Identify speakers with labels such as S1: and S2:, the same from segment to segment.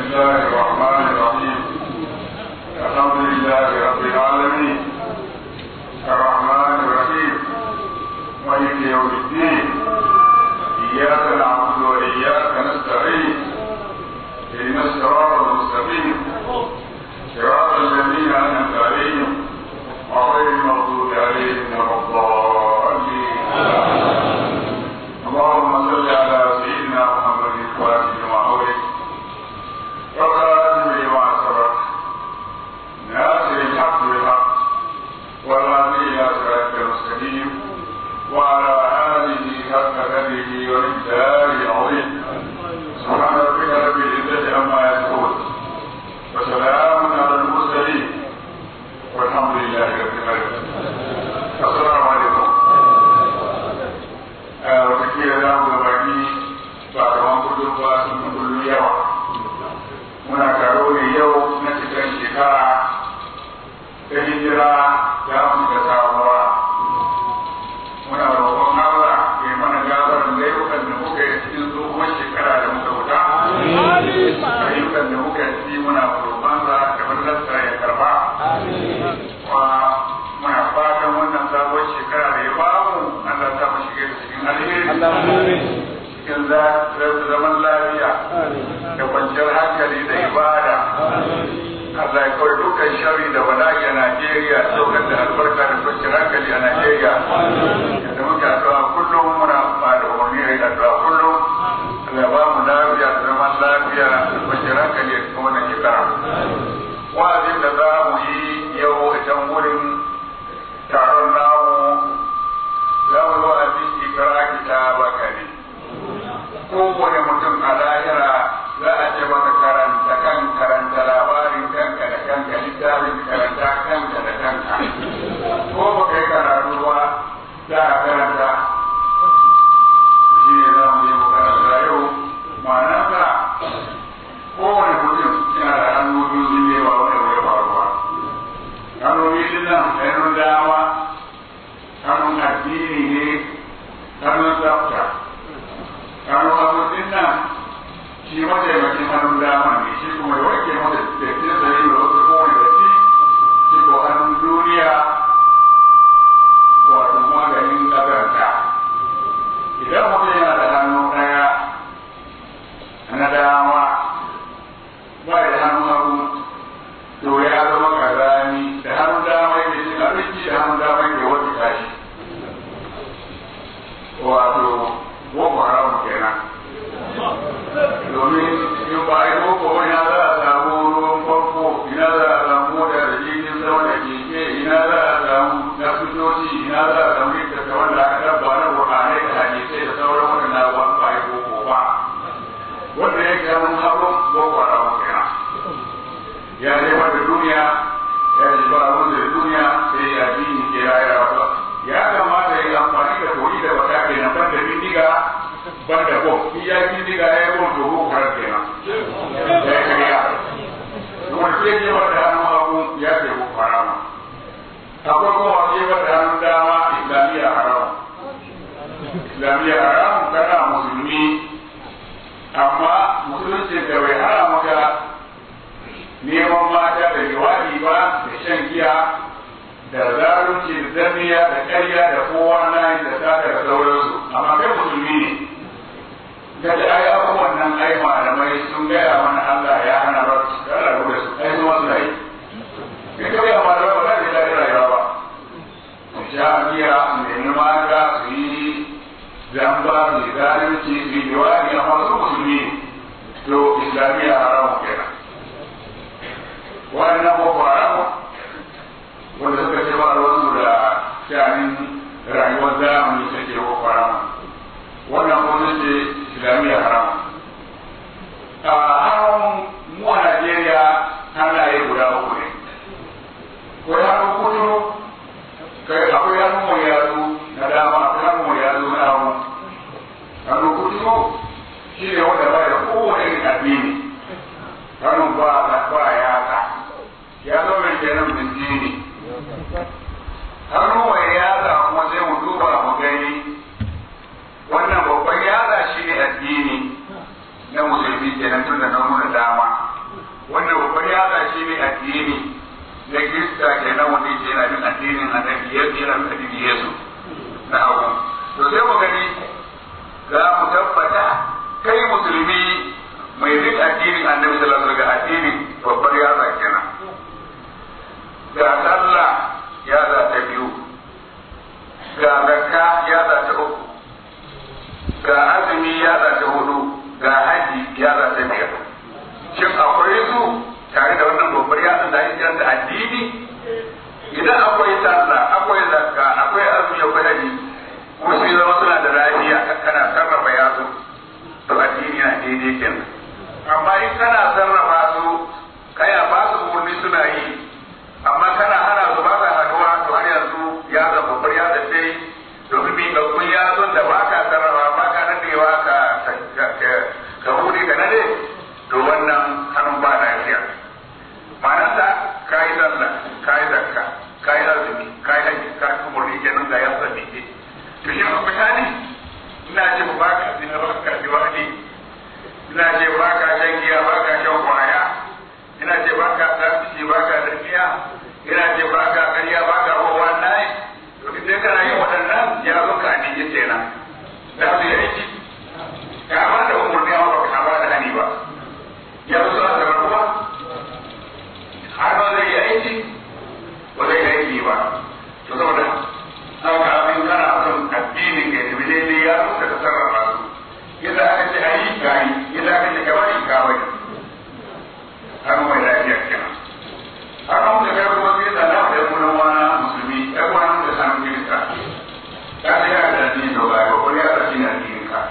S1: الله الرحمن الرحيم الحمد لله رب العالمين الرحمن الرحيم مالك يوم الدين إياك نعبد وإياك نستعين اهدنا الصراط المستقيم صراط الذين أنعمت عليهم غير المغضوب عليهم ولا الضالين اللهم صل على سيدنا محمد الفاتح لما أغلق وخاتم لما سبق ناصر الحق بالحق والهادي إلى صراطك المستقيم وعلى آله حق قدره ومقداره العظيم سبحان ربك رب العزة عما يصفون وسلام على المرسلين والحمد لله رب العالمين السلام عليكم watakila za mu gabaki ba kaman kullum ba sun fi kullum yawa muna taro ne yau na cikin shekara ta hijira za mu ga samuwa muna roƙon Allah ya mana gafarin laifukan da muka yi cikin tsohon shekara da muka wuta ayyukan da muka yi ciki muna roƙon sa da fadlarsa ya karba kuma muna fatan wannan sabon shekara da ya bamu Allah ta mu shige da cikin alheri cikin zaman lafiya da kwanciyar hankali da ibada Allah ya kawai dukkan shari da bala'i a Najeriya saukar da albarka da kwanciyar hankali a Najeriya da muke addu'a kullum muna ba da umarni a yi addu'a kullum Allah ya ba mu lafiya da zaman lafiya da kwanciyar hankali a cikin wannan shekara wa'azin da za mu yi yau a can wurin taron namu za mu zo a cikin ikra kitabaka ne kowane mutum a lahira za a ce maka karanta kan karanta labarin kanka da kanka littafin karanta kanka da kanka ko ba kai karatu ba za a karanta shi ne za mu yi mu karanta yau ma'anarsa kowane mutum yana da hannu biyu sun yi wa wani wani faruwa hannu biyu nan hannun dama hannun addini ne hannun tsafta hannun abincin nan shi mataimakin hannun dama ne shi kuma da wanke masa dattin sa yi wa wasu kowane datti shi ko hannun duniya wato maganin ƙazanta idan mutum yana da hannu ɗaya na dama ba da hannun hagu to ya zama kazani da hannun dama yake cin abinci da hannun dama yake wata tashi wato boko haram kenan domin in ba yi boko wani za a samu ruwan farko ina za a samu mota da jirgin sama da keke ina za a samu nasutoci ina za a samu littatta wanda aka dabba na buhanai da hadisai da sauran waɗanda ba ba yi boko ba wanda ya ga mun haɓo boko haram kenan ya je wata duniya ya ji ba abin da duniya sai ya ji ni ke rayuwa ba ya kamata ya yi amfani da koyi da wata kenan ban da bindiga ban da bom in ya bindiga ya yi bom to ko kurar kenan ya yi kariya wani sai je wata hannun hagu ya ce ko harama akwai kuma wani je wata hannun dama islamiyya haram islamiyya haram kana musulmi amma musulunci da bai hana maka neman mata da jawabi ba da shan giya da zalunci da zamiya da ƙarya da kowa na da sata da sauransu amma kai musulmi ne ga da ai abubuwan nan ai malamai sun gaya mana Allah ya hana ba su da Allah da su ai kuma suna yi kai ka ga malamai ba za ka daɗi rayuwa ba su sha giya su nemi mata su yi zamba su yi zalunci su yi jawabi amma su musulmi ne to islamiyya haramu kenan wannan boko haramu wanda suka ce ba wasu da shanin rayuwar zamani ta ke boko haramu wannan kuma ce islamiyya haramu a hannun mu a najeriya hannaye guda uku ne ko hannun kuturu kai akwai hannun mai yatsu na dama akwai hannun mai yatsu na hagu hannun kuturu shi ne wanda ba da kowane irin addini hannun ba ba yatsa ya zo mai kenan bintini hannu mai yatsa kuma sai mu duba mu gani wannan babban yatsa shi ne addini yesu na abu to sai mu gani za mu tabbata kai musulmi mai duk addinin annabi sallallahu alaihi wasallam addinin babbar yatsa kenan ga sallah yatsa ta biyu ga zakka yatsa ta uku ga azumi yatsa ta hudu ga haji yatsa ta biyar shin akwai su tare da wannan babbar yatsa da ake kiranta addini idan akwai sallah akwai zakka akwai azumi akwai haji kuma sai zama suna da lafiya kana sarrafa yatsu to addini na daidai kenan amma in kana sarrafa su kaya ba su umarni suna yi amma kana hana su ba sa haduwa to har yanzu ya zama babbar ya da sai domin mi ga kun ya son da baka sarrafa baka nadewa ka ka hude ka nade to wannan hannun ba lafiya ma'anarsa ka yi sallah ka yi zakka ka yi azumi ka yi haji ka yi umarni kenan ga yasa ne to shi misali ina ce ba ka zina ba ka diwani ina ce ba ka shan giya ba ka shan kwaya ina ce ba ka tsarki ba ka dafiya ina ce ba ka ƙarya ba ka kowa nai to idan kana yin waɗannan ya zo ka ne ya ce nan da su yi aiki ka ba da umarni amma ba ka ba da hani ba ya zo suna da rabuwa har ba zai yi aiki ba zai yi aiki ba to saboda haka abin kana son addinin ka tafi daidai ya zo ka sarrafa su yadda aka ce a yi ka yi yadda aka ce ka bari ka bari har mai lafiya kenan har mun da kai kuma sai da na da mun wana musulmi ya kuma mun da sanin kirista ka ce ya da addini to ba ko ya da addini addinin ka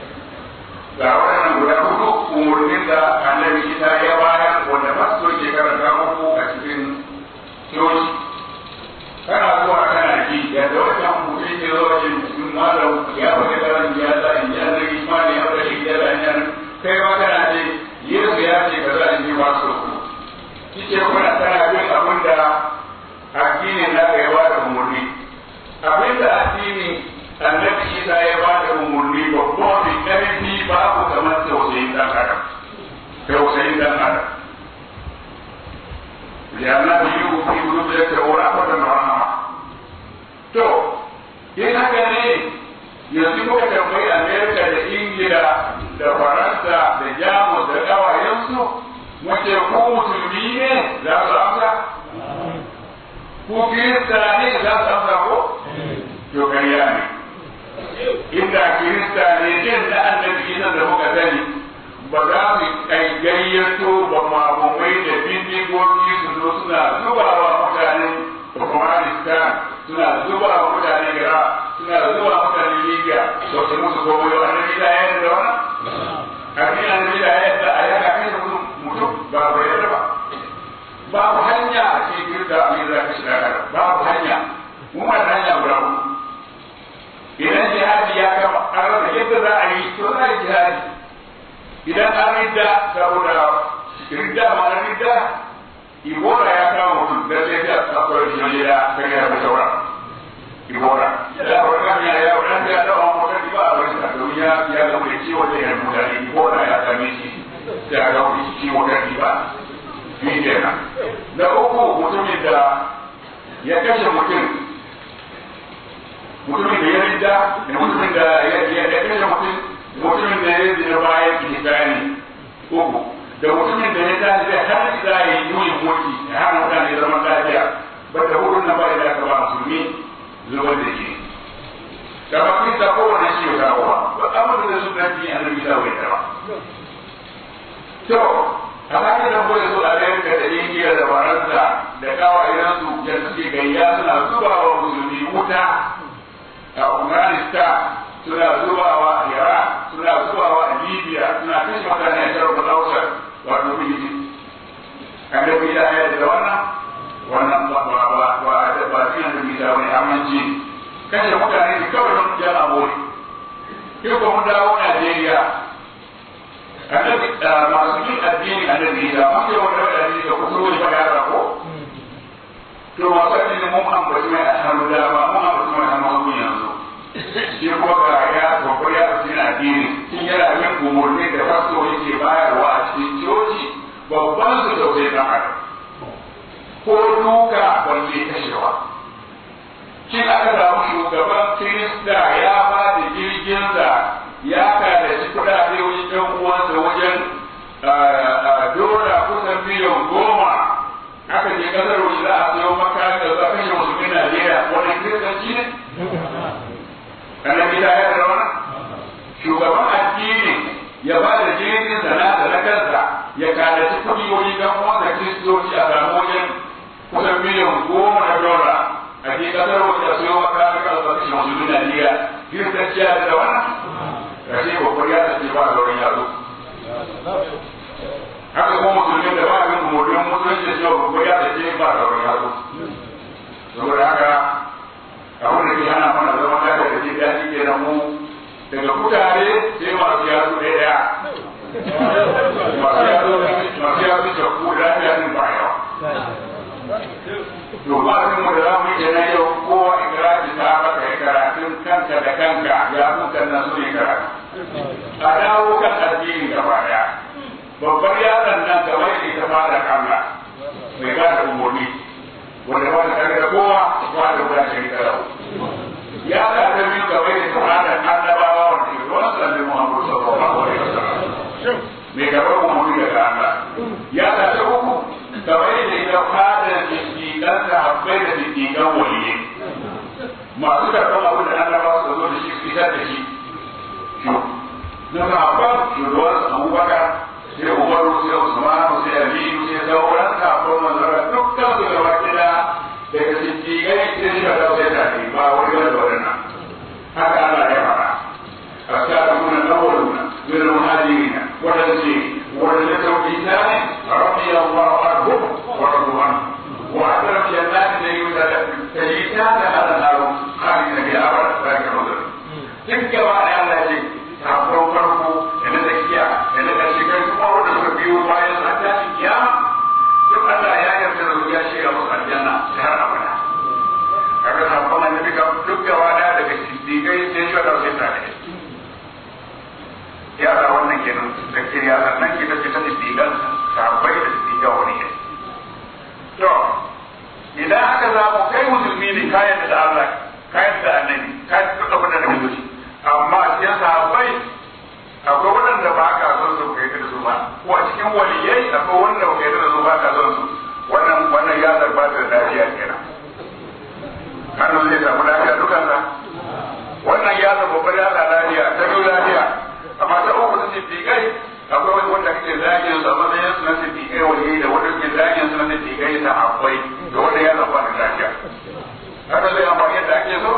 S1: ga wannan guda hudu umurnin da annabi Isa ya bayar wanda pastor ke karanta muku a cikin coci kana zuwa kana ji yadda wannan mutum ke zuwa jin cikin malam ya faɗi da ran ya sa in ya zai imani ya faɗi ya da yan kai ma kana ce Yesu ya ce ka za in ji masu ku kike kuna kana bin abin da addinin na ya ba da umurni abin da addinin annabi Isa ya ba da umurni babba mai ƙarfi babu kamar tausayin ɗan adam tausayin ɗan adam لأنه يجب في قلوب ورحمة ورحمة to in haka ne yanzu muka tambayi amerika da ingila da faransa da jamus da ƙawayensu muke ku musulmi ne za su amsa ku kirista ne za su amsa ko to kariya ne inda kirista ne jin na annabi isan da muka sani ba za mu kai gayyato ba mabumai da bindigogi su zo suna zubawa mutanen Afghanistan suna zubawa mutanen Iraq suna zubawa mutanen Libya to su musu gobe yau annabi da yadda da wannan abin annabi da yadda a yaka kai da mutum ba ku yadda ba babu hanya a cikin kirka a yi zaka shi da babu hanya mu ma da hanya guda uku idan jihadi ya kama an rasa yadda za a yi to za a yi jihadi idan an ridda saboda ridda ma na ridda ibora ya kama mutum da sai ta akwai shi da kan ya da saura ibora da wannan ya ya wannan ya da wannan mutum ba a wani da ya ya ga mai ciwo da ya mutane ibora ya same shi da ga wani ciwo da ba shi kenan da uku mutumin da ya kashe mutum mutumin da ya ridda da mutumin da ya kashe mutum mutumin da ya zina bayan ihsani uku da mutumin da ya tashi zai har za ya yi yuyin mulki ya hana mutane zaman lafiya ba da hudun na bai da aka ba musulmi zubar da shi da ba kun ta kowane shi ya kawo ba ba amma da su na ji annabi ta wai ta ba to a bakin da ko yaso Amerika da Ingila da Faransa da kawayen su da suke gayya suna zubawa musulmi wuta a Afghanistan suna zubawa a Iraq suna zubawa a Libya suna kashe mutane a Sharq al-Awsat wato Fiji annabi ya yi da wannan wannan ba ba ba ba da ba shi annabi da wani aminci kashe mutane ne kawai don jan abori yau ko mun dawo Najeriya annabi masu yin addini annabi da mun yi wani wadani da kusurwa ba ya ko to masu addini mun ambaci mai a hannu dama mun ambaci mai a hannu hagu yanzu shi kuma ga ya babbar ya fi yin addini shi yana yin umarni da fasto yake bayarwa a cikin coci babban su tausayi dan adam ko duka balle kashewa shi aka samu shugaban kirista ya ba da jirginsa ya kalaci kuɗaɗe wajen ɗan uwansa wajen dola kusan miliyan goma aka je kasar waje za a sayo makami da za a kashe musulmin Najeriya wani kiristanci ne? Kana gida ya da wannan? Shugaban addini ya ba da jirgin sana da na kansa ya kalaci kuɗi wani ɗan uwansa kiristoci a samu wajen kusan miliyan goma na dola a je kasar waje a sayo makami da za a kashe musulmin Najeriya kiristanci ya da wannan? Kashe babbar ya ce ba da wani yaro. haka kuma musulmi da ba abin umarnin musulunci da cewa babba ya tace ba da wani yaro saboda haka abin da ke hana mana zama lafiya da jin daɗi ke nan mu daga kutare sai masu yaro ɗaya masu yaro masu yaro da ku lafiya din ba yawa to ba abin mu da za mu yi kenan yau kowa ikirafi ta baka yi karatun kanka da kanka ya kuka nan su yi karatu a dawo kan addini gaba daya babbar yaron nan gaba da ita ba da Allah mai ba da umarni wanda ba da kare da kowa ba da guda shi da rawu ya ka ta biyu gaba da ita ba da annabawa wanda ke zuwa sallallahu Muhammadu sallallahu alaihi wasallam mai gaba umarni daga Allah ya ka ta uku gaba da ita ba da jindigan da habbai da jindigan waliyi masu karɓar abin da annabawa su zo da shi fitar da shi na sahabban shugaban abubakar sai umaru sai usmanu sai aliyu sai sauran kafin manzara dukkan su gaba kida daga siddiƙai sai shi ka sai tare ba wani wani wadannan haka Allah ya fara asabiquna al-awwaluna min al-muhajirin wadansi wadanda sauki tare rabbi Allah anhum wa radu anhu wa adara jannatin da yuda tajita da hada naru khalidina bi abad zalika al-mazal duk gaba da Allah ya ce sabon farko da na tsakiya da na ƙarshe kai kuma wanda suka biyo bayan sa tashin kiyama duk Allah ya yarda da ya shiga musu aljanna har abada kaga sabon annabi ka duk gaba da daga siddiqai sai shi da sai tare ya da wannan kenan da kiriya sannan ki da ta siddiqan sahabbai da siddiqa wani ke to idan aka zamu kai musulmi ne kayan da Allah kayan da annabi kayan da duk abin da kake so amma cikin sahabbai akwai waɗanda ba ka son su kai da su ba ko a cikin waliyai akwai wanda ba kai da su ba ka son su wannan wannan ya zarba da lafiya kenan hannu zai samu lafiya dukansa wannan ya zarba babbar ya lafiya ta biyu lafiya amma ta uku ta siddiƙai akwai wani wanda kake zagin su a matsayin su na siddiƙai waliyai da wanda kake zagin su na siddiƙai sahabbai da wanda ya zarba da lafiya haka zai amfani yadda ake so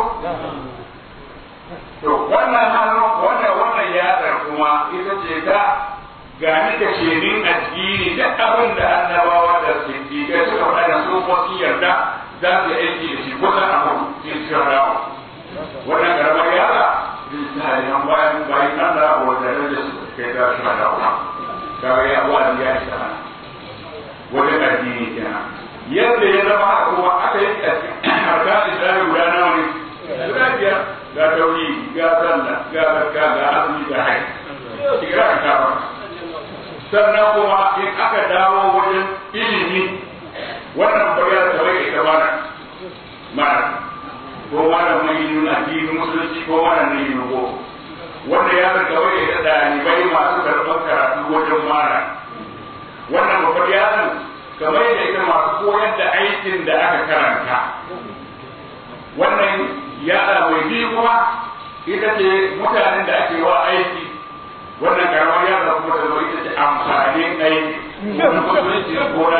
S1: to wannan hannu wannan wannan yatsar kuma ita ce ta gani da shirin addini da abin da annabawa da siddiƙai suka faɗa da su ko sun yarda za su yi aiki da shi ko san abu sai su rawa wannan karamar yara misaliyan bayan bayan Allah wanda da su kai da su da kuma kaga ya wani ya shi ta wajen addini kenan yadda ya zama haka kuma aka yi harkar islami guda nawa ne guda biyar ga tauri ga sallah ga zakka ga azumi ga haji shiga ka kafa sannan kuma in aka dawo wajen ilimi wannan bayar da bai ita mana mana ko wannan mai yi nuna addini musulunci ko wannan ne yi ko wanda ya zarga bai da ɗalibai masu karɓar karatu wajen mana wannan babbar yaron kamar yadda ita masu koyar da aikin da aka karanta wannan yada mai biyu kuma ita ce mutanen da ake wa aiki wannan karamar yada kuma da zo ita ce amfanin aiki na musulunci ko na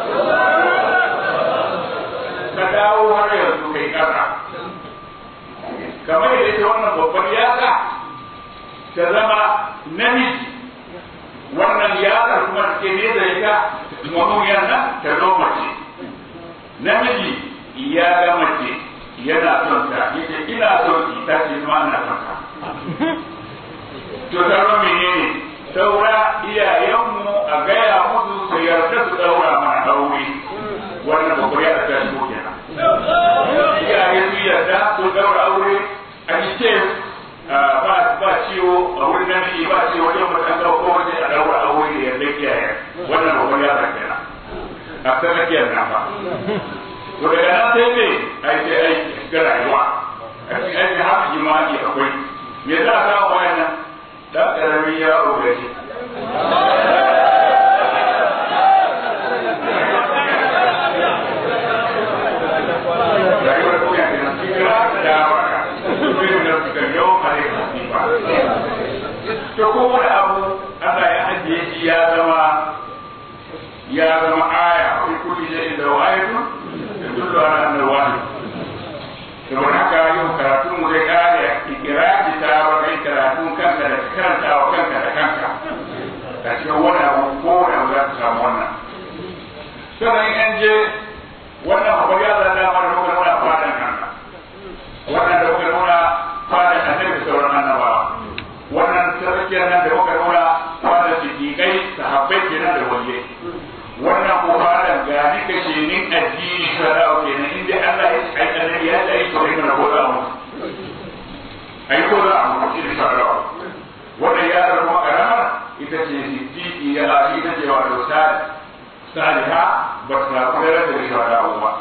S1: ka dawo har yanzu kai kasa kamar yadda ita wannan babbar yada ta zama namiji wannan yada kuma da ke nesa ita mamuyar nan ta zo mace namiji ya ga mace yana son ta yace ina son ki ta ce ma ina son ka to sauran menene saura iyayenmu a gaya musu su yarda su daura mana aure wannan babbar ya ta shigo kenan iyaye su yarda su daura aure a cikin ba ba ciwo a wurin namiji ba ciwo wajen mutan ko waje a daura aure da yarda iyaye wannan babbar ya ta kenan a tsakiyar nan ba to daga nan sai me aiki aiki shiga rayuwa a cikin aikin haka jima'i akwai me za a samu wayannan dan karamin yaro da shi rayuwar duniya da nan kira da waka irin da suka yau kare ba to ko wani abu Allah ya ajiye shi ya zama ya zama aya fi kulli shay'in da wa'ayatu yadullu ala anna wahid saboda haka yau karatun mu zai kare ikira ta ba kai karatun kanka da karanta wa kanka da kanka da cikin wani abu ko wani abu za ka samu wannan sannan in an je wannan abu ya zata mana lokacin wani fadan kanka wannan da kuka nuna fadan annabi sauran annabawa wannan sarkiyar nan da kuka nuna fadan siddiƙai sahabbai kenan da waliyai wannan ko fadan ga ni kashe ni addini shara'u kenan inda Allah ya ce ai annabi ya ce ai to ne na goda mu ai ko za mu ci da shara'u wannan ya zama karamar ita ce siddiqi ya ita ce wato sadi saliha ba su na kudar da shara'u ba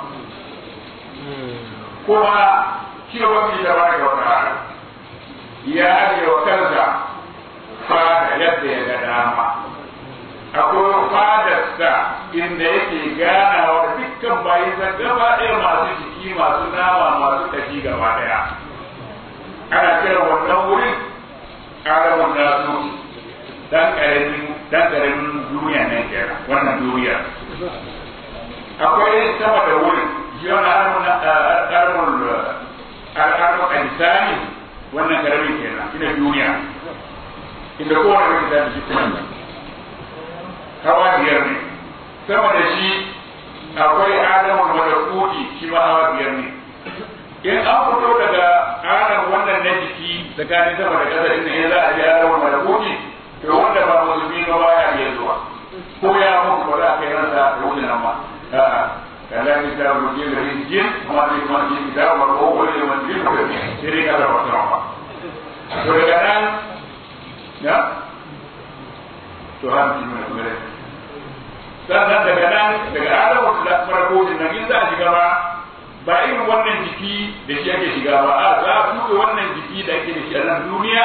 S1: kuma shi ba mu da baka wata hali ya ajiye wa kansa fada yadda ya ga dama akwai fadarsa inda yake ganawa da dukkan bayansa gaba ɗaya masu jiki masu nama masu kashi gaba ɗaya ana kira wannan wurin alamun nasu dan ƙaramin dan ƙaramin duniya ne kenan wannan duniya akwai sama da wurin shi wani alamun alamun alamun alisani wannan ƙaramin kenan ina duniya inda kowane wani da shi kuma hawa biyar ne sama da shi akwai adamul malakuti shi ma hawa biyar ne in an fito daga adam wannan na jiki tsakanin sama da ƙasa inda in za a je adamul malakuti to wanda ba musulmi ba baya iya zuwa ko ya mutu ba za a kai ransa da wuce nan ma a'a kalla ni ta rubuce da rijin kuma ne kuma ji ta wa ko ko ne man ji ko sai dai kada wata ba to daga nan ya to har ji mai kuma sannan daga nan daga adamu da farko din nan in za a shiga ba ba irin wannan jiki da shi ake shiga ba a za a tuɓe wannan jiki da ake da shi a nan duniya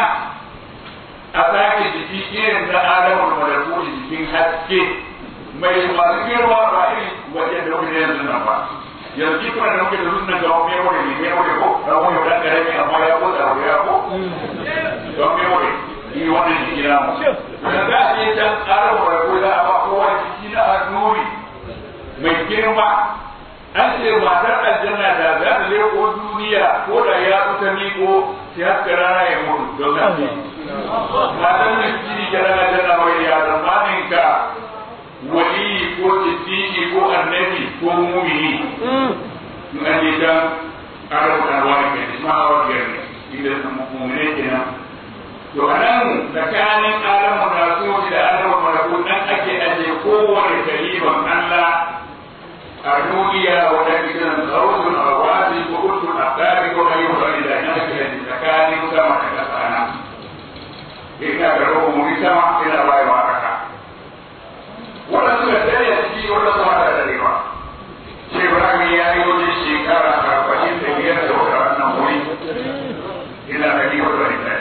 S1: a sake jiki irin na adamu da malaku jikin haske mai masu girma ba irin wajen da muke yanzu nan ba yanzu kuma da muke da sunan ga wani wani ne mai wani ko da wani dan karami amma ya ko da ya ko don mai wani yi wannan jiki na mu da za a je can adamu da malaku za a ba kowa jiki na annuri mai girma an ce matar aljanna da za ta leko duniya ko da ya ta miko sai haska rana ya mutu don haske matar miskini ke rana aljanna wai ya zamanin ka wali ko siddiqi ko annabi ko mumini in an je can arabu alwani ke ne ma hawa biyar ne inda mumine kenan to a nan tsakanin alamu na so da alamu malaku nan ake aje kowane kaliman Allah a duniya wanda idan sautul awadi ko utul aqdari ko mai wani da nan ake aje tsakanin sama da kasa nan ina da roho mu sama ina bai wa kaka wannan suka tare da shi wannan sama da darewa shi Ibrahim ya yi wajen shekara arba'in da biyar da wannan wuri ina da ni wani da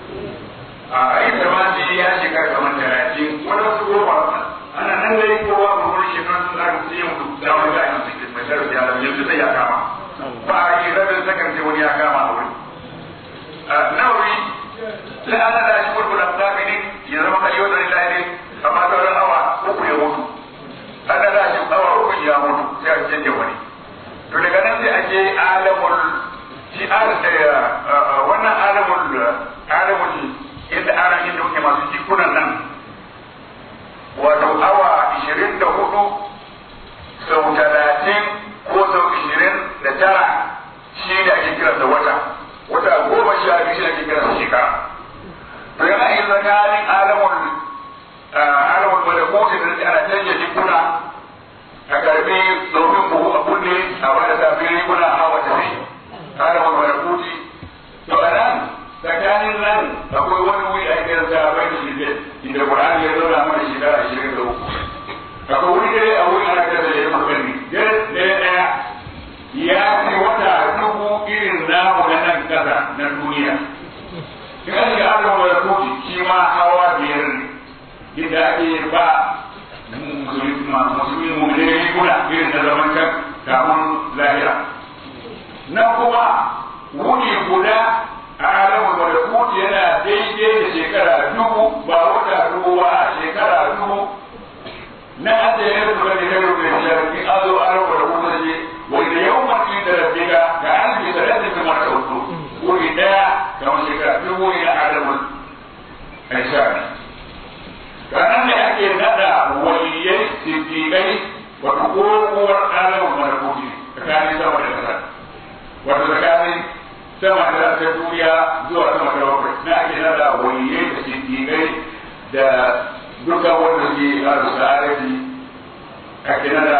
S1: a inda ma sai ya shiga kamar talatin wani su goma ana nan da yi kowa ba wani shekaru sun zaka sai yin da wani ga yin cikin bashar da yalan yanzu sai ya kama ba a yi rabin sakan sai wani ya kama a wuri nauri sai ana da shi kurkula da ne ya zama kai wata ne lahi amma sauran awa uku ya mutu ana da shi awa uku ya mutu sai a canje wani to daga nan sai a je alamul shi wannan alamul alamul inda ana inda kuke masu jikunan nan wato awa ishirin da hudu sau talatin ko sau ishirin da tara shi da ake kira da wata wata goma sha biyu shi da ake kira da shekara to yana yi tsakanin alamun na ake yin su bane kai rubuta shi in an zo an rubuta kuma je wanda yau mutum da rabbika ga an bi da rabbi kuma ta wato wuri daya kamar shekara dubu ina adamun aishani ranar da ake nada waliyai siddiƙai wato kowar alamun malakuti tsakanin sama da ƙasa wato tsakanin sama da ta duniya zuwa sama da bakwai na ake nada waliyai da siddiƙai da duka wanda ke ƙaru sa'adati ake nada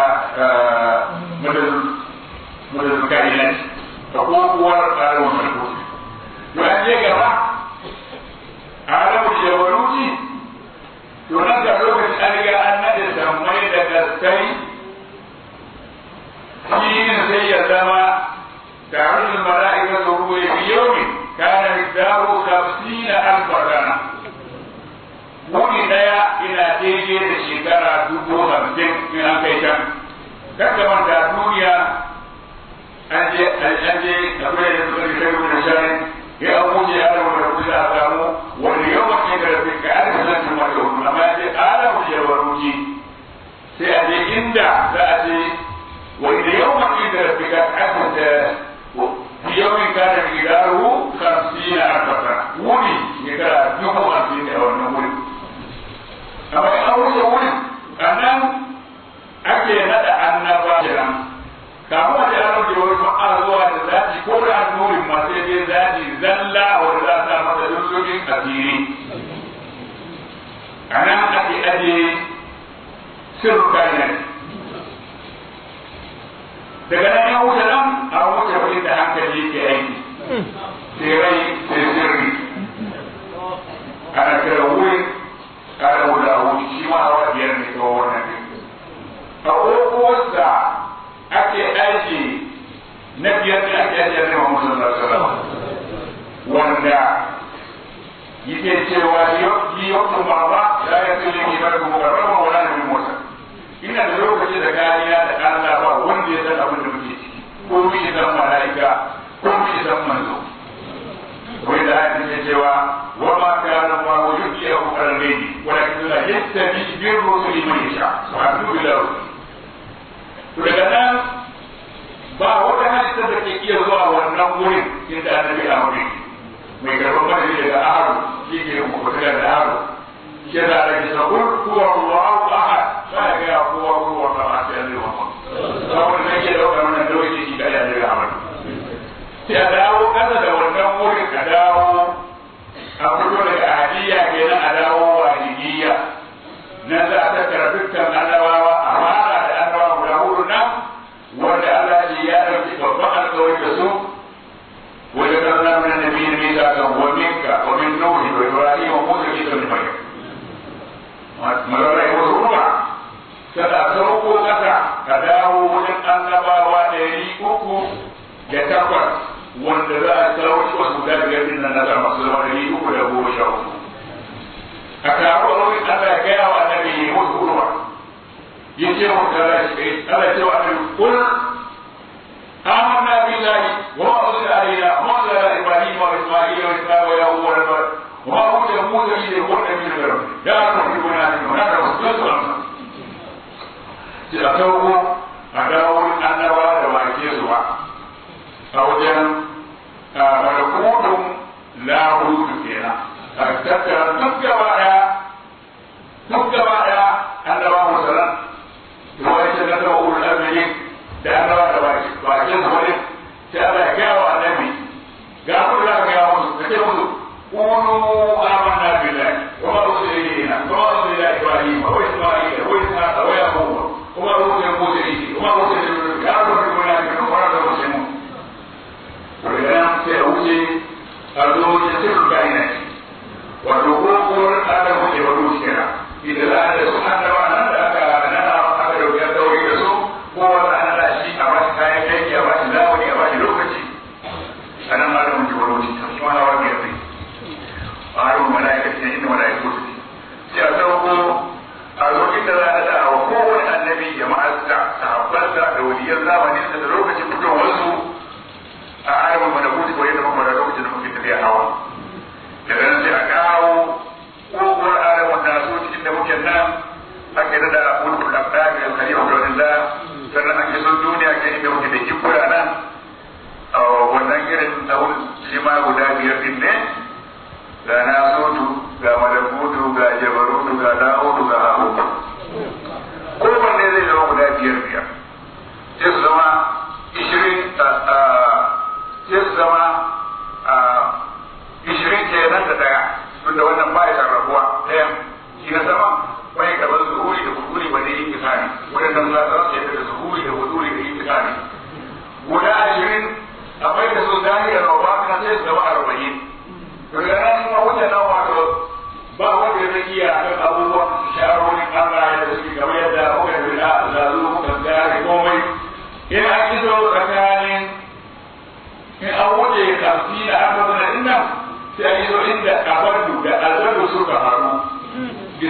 S1: madadin kainati da kowar alamun malakuti to an je gaba alamun jabaruti to nan da lokacin an riga an nade sammai da gaskai shi ne sai ya zama taron mala'ika su ruwa fi yomi kana miqdaru tafsina alfa sana wuni daya ina daidai da shekara dubu hamsin in an kai can kada manta duniya an je an je akwai da suka kai da shari ya abuja ya rabu da kusa a samu wani yawan ne da rafi ka aka zan mata hudu amma ya ce ala mu je waruji sai a je inda za a je wani yawan ne da rafi ka aka da yawan ka da gidaru kamsina arbaka wuni shekara dubu hamsin da wannan wuri amma in an wuce wurin a nan ake naɗa annaba kenan kafin a ji an rage wani ma'a zuwa da zaci ko da nurin masu yake zaci zalla wanda za ta masa lullubin asiri a nan ake aje sirru kayan daga nan ya wuce nan a wuce wani da hankali ke aiki sai rai sai sirri ana kira wurin ana wuda wuri shi ma hawa biyar ne kawai wannan ne a ƙoƙowarsa ake aiki na biyar da ake aiki ne wa musulun sallallahu wanda yake cewa yi yau baba ya yi tsile ke bar kuma ga rama wala da bin mota ina da lokaci da kariya da Allah ba wanda ya san abin da muke ciki ko mu yi san mala'ika ko mu yi san manzo wai da haka ne cewa wa ma kana ma wa yuki ya ku karbe ni walakin la yastabi bi rusuli man yasha subhanahu wa ta'ala to daga nan ba wata halitta da ke iya zuwa wannan wurin inda annabi a wurin mai karɓar madadi daga aro shi ke kuɓuta da aro shi da ake sa kul kuwa Allahu ahad ba ya ga kuwa kuwa ba a sai Allah Muhammad saboda ne ke dauka wannan dauki shi da ya daga Ahmad sai a dawo kasa da wannan wurin a dawo a fito daga ahadiyya kenan a dawo wahidiyya nan za a tattara dukkan annabawa a fara da annabawa guda hudu nan wanda Allah ya ɗauki babban alƙawari da su وذكرنا من النبي ميثاقا ومنك ومن نوح وابراهيم وموسى عيسى بن مريم مرة يقول ربع kada sauko kasa ka dawo wajen annabawa ɗari uku da takwas wanda za a sauki wasu da biyar din nan na masu zama ɗari uku da goma sha uku a taro a wurin Allah ya gaya wa annabi ya musu kurwa ya ce wa Allah ya ce wa annabi kul آمنا بالله وما أنزل علينا وما أنزل على إبراهيم وإسماعيل وإسحاق ويعقوب والأسباط وما أوتي موسى به القرآن من الكرم لا تحركنا منه لا تحركنا سأتوه أداول أن بعد ما يكيسوا أو جن ملكوت لا حدود فينا أكتبت دك بعد دك بعد أن الله مثلا ويتنبأ أولو الأمرين da annabawa da bakin su wani sai Allah ya gaya wa annabi ga ku da ga musu da ce musu kunu amanna billahi wa ma rusila ilayna wa ma rusila ila ibrahim wa isma'il wa ishaqa wa yaqub wa ma rusila musa ilayhi wa ma rusila ya rabbi wa la yakunu wa la muslimun to idan sai a wuce a zo ya sirru kainati wato ko ko Allah mu ke wado kira idan za a da su annabawa nan da aka nana aka dauki ya daure da su ko wanda a bashi kayan aiki a bashi zamani a bashi lokaci a nan ma da muke wani wuce shi ma hawa biyar ne a harin mala'ika ce inda mala'ika su sai a sauko a lokacin da za a da wa kowane annabi ya ma'azza sahabbansa da waliyan zamani da lokacin fitowarsu a ayyukan mana kuti ko yadda muka da lokacin da muke tafiya hawa daga nan sai a kawo kogon adamu da su cikin da muke nan ake da mulkul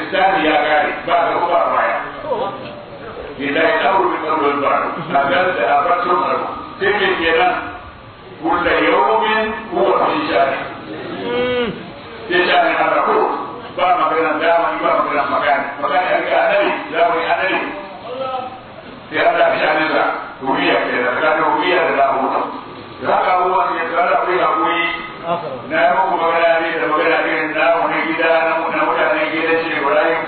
S1: lissafi ya kare ba ga ba baya lillahi amru bil qawli wal ma'ruf agal da abatu ma'ruf sai ke kenan kullu yawmin huwa fi sha'ani sai sha'ani hada ko ba magana dama ba magana magana magana ya ga annabi za mu yi annabi sai Allah ya sha'ani da huwiya ke da kada huwiya da lahu da haka abubuwan ya tsara kai hakuri na yi muku magana ne da magana irin na wani gida na mutanen gidan shi Ibrahim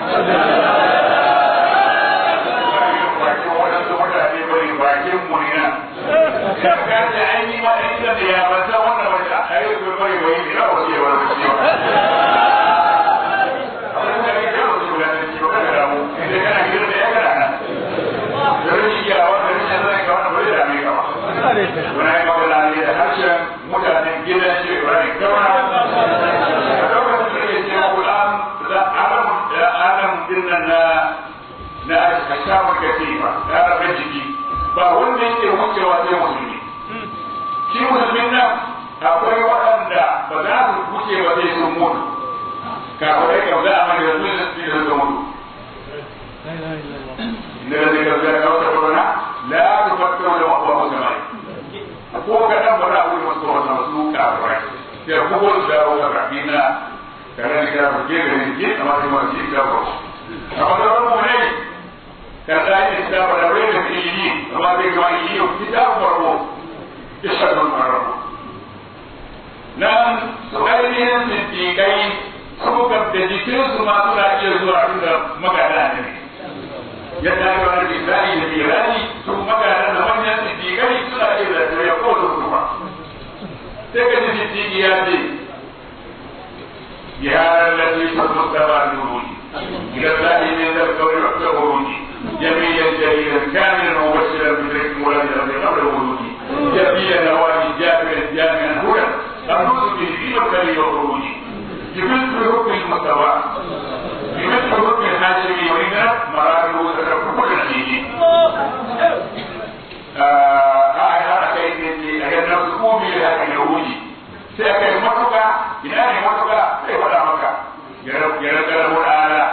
S1: bakin waɗansu mutane bari bakin mu ne nan ya kace ai ni ma in da ya ban san wannan wata ai ko bari bai ni rawa ce wa ce wa abin da ke da su da ci ba da mu idan kana gidan da ya kana nan da shi ya wanda shi zai ga wannan bai da mai kama wani ai magana ne da harshen mutanen gidan shi Ibrahim kama a lokacin da ya ce wa Qur'an da alam da alam dinnan na na kashamar katifa ya rabe jiki ba wanda yake wucewa sai musulmi shi musulmin nan akwai waɗanda ba za su wuce ba sai sun mutu kafirai kam za a mani da sun sai da sun mutu inda da zai gaza da kawata corona la tu fakkaru da wa musulmai ko ka dan ba za a wuce masu wata masu kafirai sai ku ko da dawo ga rabina kana da ga ke da ke amma sai ma shi ga ba amma da wannan ne كذلك كتاب الأولين في الإنجيل وما بين الإنجيل كتاب مرموم يشهد المرموم نعم سؤالين صديقين سوكا بجيكين سما سنا إلى زوا عند مكانا نبي yadda aka wani bisani da mirani su magana da manyan siddiƙai suna iya da ya ko su kuma sai ka ji siddiƙi ya ce ya lalle su mustafa nuruni ila zahi min da kawai wa uruni جميلا جليلا كاملا مبشرا بذكر ولد ربي قبل وجودي جميلا نوالي جامعا جامعا هدى الرسل به في مكاني وخروجي بمثل حكم المستوى بمثل حكم الحاشمي وإن مراتب تترك كل نتيجه آه هذا كيف أجل نفسه بهذا اليهودي سيكون مكة إناني مكة سيكون مكة يرد يرد له الآلة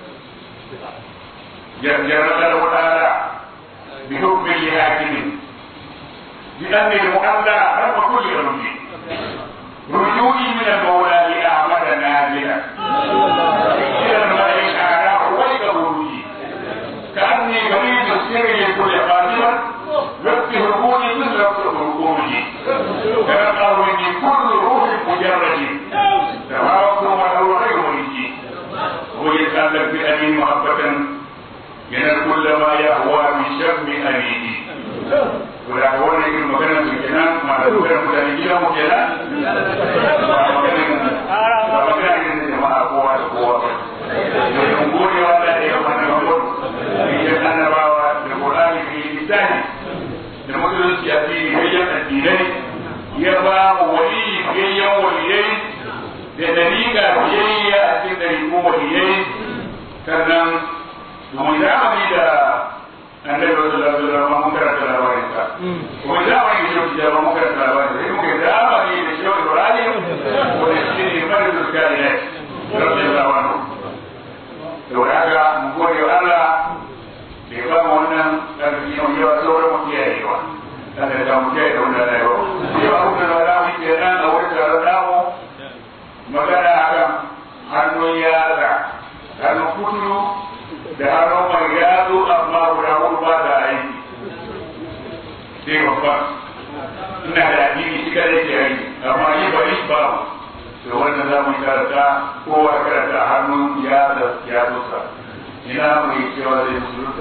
S1: جرد له تعالى بحكم لحاكم بأن المؤلى رب كل رجل رجوعي من المولى لأعمد نازلا إلى الملأ الأعلى رويك خروجي كأني بريد السر لكل قادرا وقت هربوني مثل وقت هربوني تنقل مني كل روح مجرد تفاوت وله غير مريجي ويتألف بأمين محبة yana kulla ma ya huwa min shammi amini wala ko wannan irin magana su kenan ma da magana mutane gida mu kenan ba magana ba magana irin da jama'a kowa da kowa ba don gode wa da ya mana mabon ya annabawa da qur'ani fi lisani da musulunci a cikin hayyan addinai ya ba mu wali biyayyen waliyai da dalika biyayya a cikin dalilin waliyai sannan domin zamani da annabi sallallahu alaihi wasallam mun karanta labarin sa kuma zamani da shi da mun karanta labarin sa muke zamani da shi Ibrahim wanda shi ne mai zuciya ne radiyallahu anhu to haka mun gode wa Allah da ya ba mu wannan karfi mai yawa sauran mu kiyayewa dan da mu kiyaye da wannan rayuwa yau abin da za mu ke nan a wurin taron namu magana akan hannun yara hannun kuturu da hannun mai yatsu amma guda hudu ba da aiki sai babba ina da addini shi kada ke aiki amma yi bari ba to wannan za mu karanta kowa karanta hannun ya da ya zuka ina mai cewa zai musulunta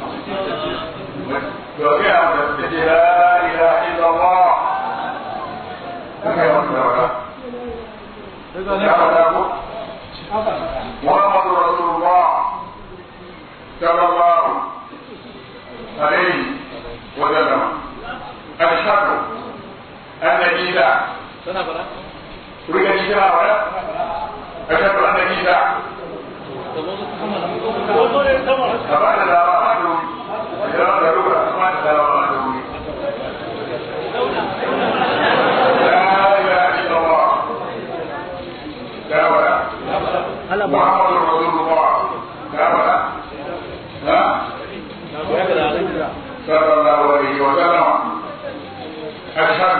S1: to ga mu da ce la ilaha illallah kaga wannan da ya fada ko Muhammadu Rasulullah صلى الله عليه وسلم أشهد أن عيسى تريد عيسى ولا أشهد أن عيسى أبعد لا أبعد إذا أردت أبعد لا أبعد لا إله إلا الله صلى الله عليه وسلم أشهد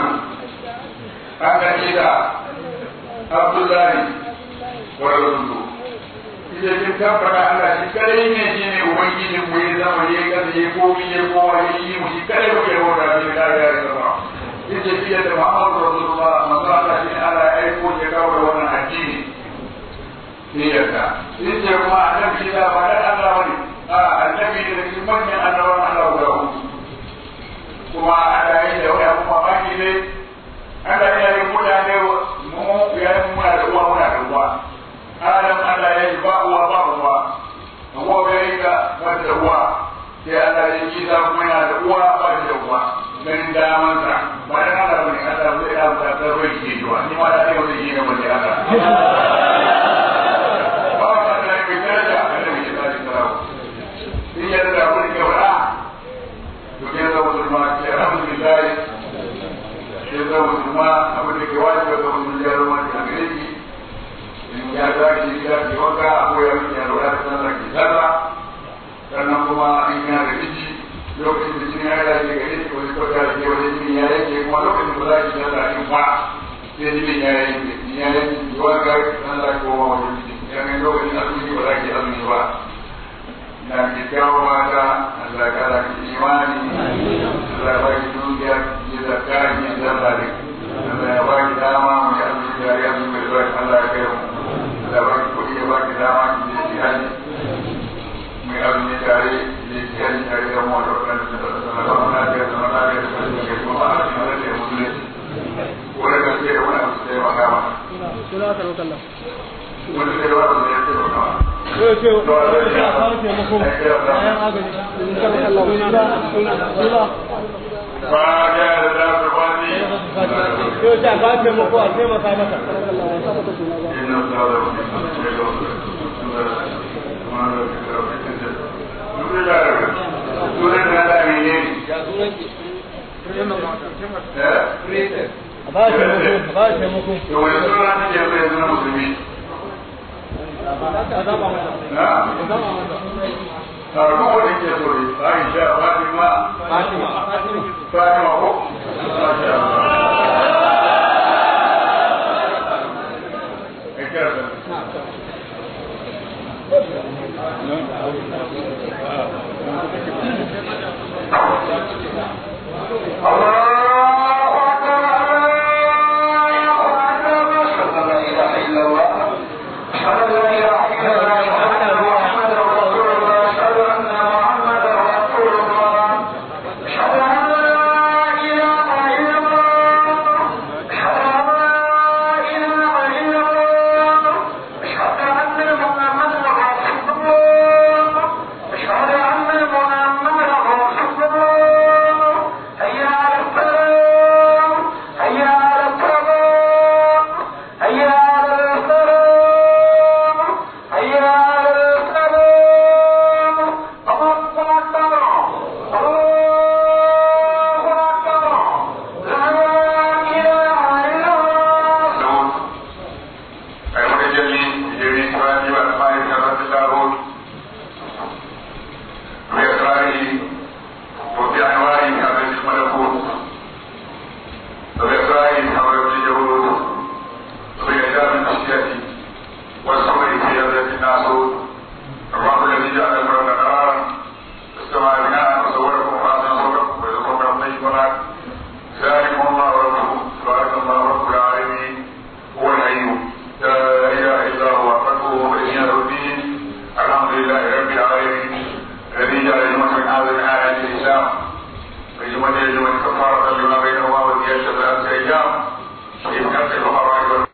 S1: أن عيسى عبد الله ورسوله ita kin tabbata Allah shi kadai ne shi ne ubangijin mu ya zama ya kasa ya komi ya kowa ya yi mu shi kadai mu ya wata shi da ya yi zama ita shi da Muhammadu Rasulullah manzo Allah shi Allah ya aiko ya kawo da wannan addini ne yarda ita kuma annabi shi da ba dan Allah bane a annabi da cikin manyan annabawan Allah guda uku kuma Allah ya yi da wani kuma baki ne Allah ya yi mutane mu ya yi muna da uwa muna da uwa Adam Allah ya yi ba uwa ba uwa Hawa ya yi ka wata da uwa sai Allah ya yi Isa kuma yana da uwa ba da uwa ganin damansa ba da Allah bane Allah zai da ta tarwai ke jiwa ni ma da kai wani shi ne wanda Allah ba ka da mai daraja annabi ya tsari sarawa in ya da wani ke wada to ke da musulma ke alhamdulillah ke da musulma abin da ke wajibi ga musulmi ya zama da gare shi ya tashi ya ke wanka ko ya wuce ya lura da sallar ke sallah sannan kuma in yana da miji lokacin da jini ya rage gare shi wani kwata da ke wani jini ya yanke kuma lokacin da za ki sallah in fa sai jini ya yanke jini ya yanke ki wanka sallah ko ma wani miji ya mai lokacin azumi ba za ki azumi ba na ki kawo mata Allah ya kara ki imani Allah ya ba ki dukiya ki zakka ki sallah da Allah ya ba ki dama mu yi azumi da ya azumi da Allah ya kai mu da ba ki kuɗi ya ba ki dama ki je ki haji mai azumi tare ne ki haji tare da mu da wannan da da da da na da da na da da da ke kuma a cikin da ke musulunci ko da gaske da wani abu sai maka ma
S2: Suna ta rokalla.
S1: wani sai wani abu ya ce maka ma
S2: Yau ce, yau ce a kawo taimako bayan agaji. Suna suna suna.
S1: ba ya da da su wani
S2: Yau ce a kawo taimako a taimaka masa.
S1: inna sallallahu alaihi wasallam sunan da da ne eh
S2: A ba shi taimako, a ba shi taimako.
S1: to wani suna ne ya zai zama musulmi
S2: A zaba masa.
S1: na
S2: A zaba masa.
S1: sarko wanda ke so ne Aisha Fatima
S2: Fatima. Fatima.
S1: Fatima ko Masha Allah